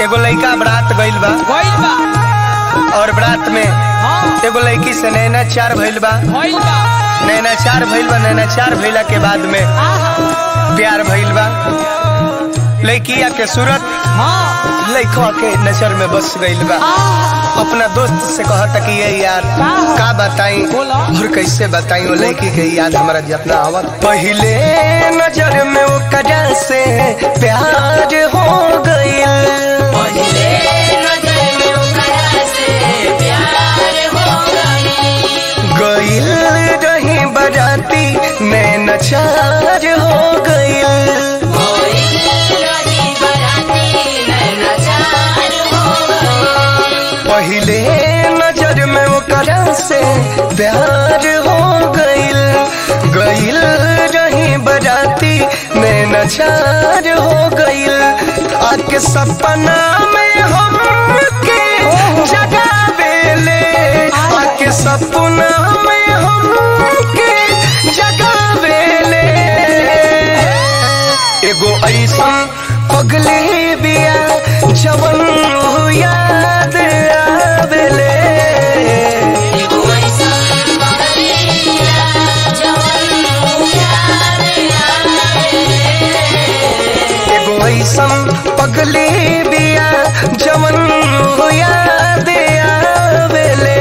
एगो लड़का बरात गइल बा भइल बा और बरात में हाँ एगो लड़की से नैना चार भइल बा भइल बा नैना चार भइल बा नैना चार भइला के बाद में आहा प्यार भइल बा लड़किया के सूरत हाँ लड़कवा के नजर में बस गइल बा आहा अपना दोस्त से कहता कि ये यार का बताई बोला। और कैसे बताई वो लड़की के याद हमारा जितना आवत पहले नजर में वो कजा से प्यार हो गइल गइल रही बराती मैं नचार हो गइल पहले नजर में वो कजा से प्यार हो गइल गइल रही बराती मैं नचार हो गइल आके सपना में हम के जगावेले आके सपना में हम के जगावेले एगो ऐसा पगली बिया जवन याद आवेले एगो ऐसन पगली बिया जवन याद आवेले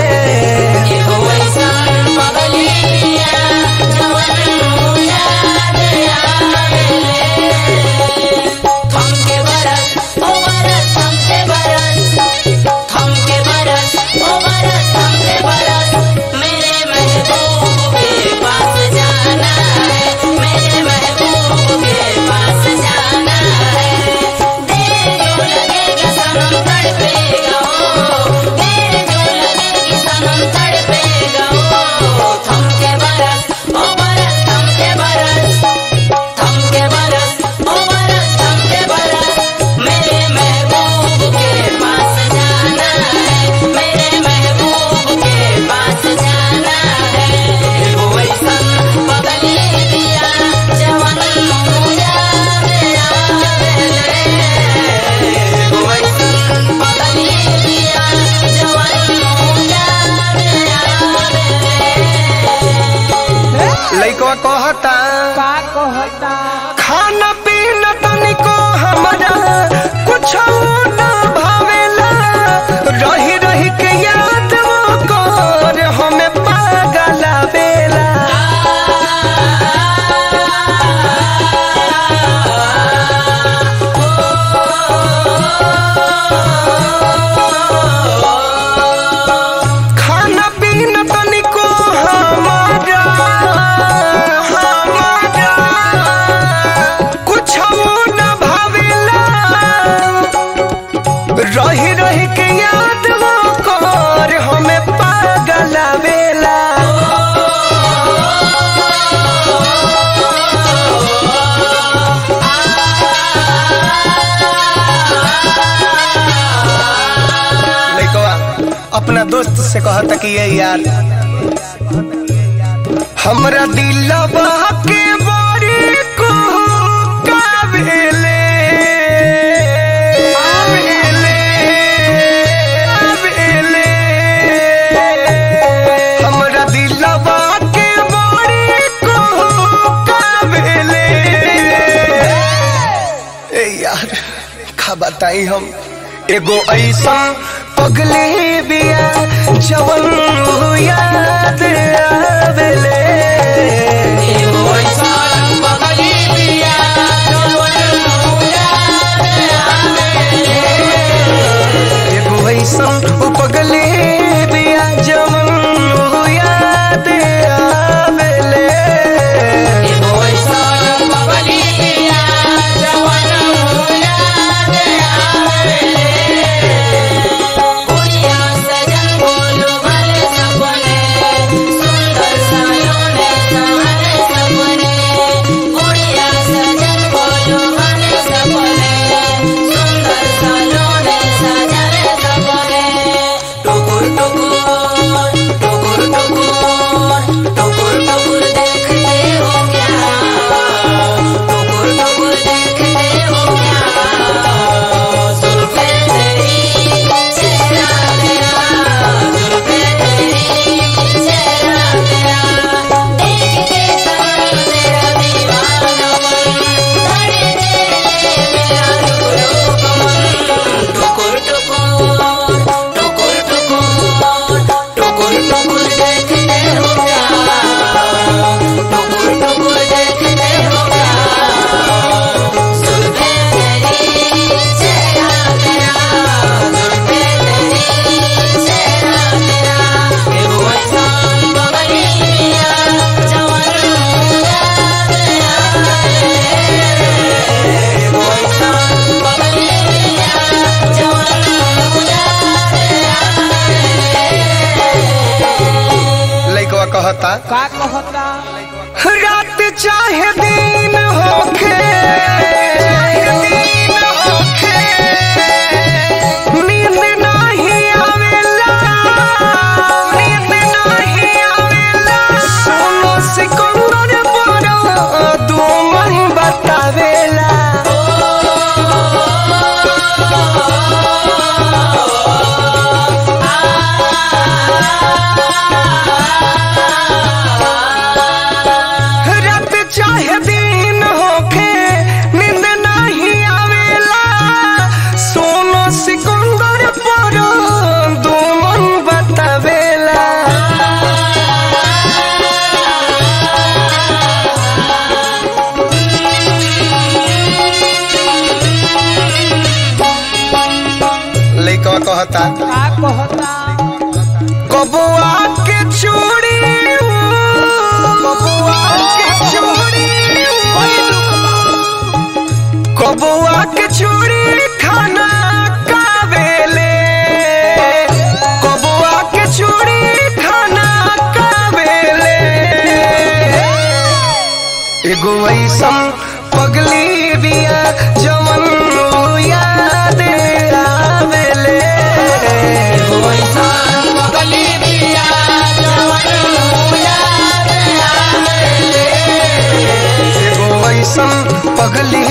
लइकवा कहता का कहता खाना पीना तनिको हमारा कुछ न भावेला रही रही के याद वो कर हमें पागल बेला खाना पीना तनिको हमारा हमारा कुछ न भावेला रही रही के याद वो कर हमें पागल बेला लइकवा अपना दोस्त से कहता कि ये यार हमरा दिलवा के बारी को काबिले आवेले आवेले हमरा दिलवा के बारी को काबिले ए यार का बताई हम एगो ऐसा पगली बिया जवन याद आवेले एगो ऐसा पगली बिया जवन याद आवेले सुंदर सायों ने चाहे दिन होखे दिन होखे नींद नाही आवेला नींद नाही आवेला सोनो सिकंदर बड़ा दुमन बतावेला रात चाहे दिन होखे नींद नहीं आवेला सोनो सिकंदर पर दुमन बतावेला लइकवा कहता का कहता कबुआ के चूड़ी कबुआ के चूड़ी कबुआ के चूड़ी खाना कावेले कबुआ के चूड़ी खाना कावेले एगो ऐसन पगली बिया जवन याद आवेले एगो ऐसन पगली बिया जवन याद आवेले एगो ऐसन पगली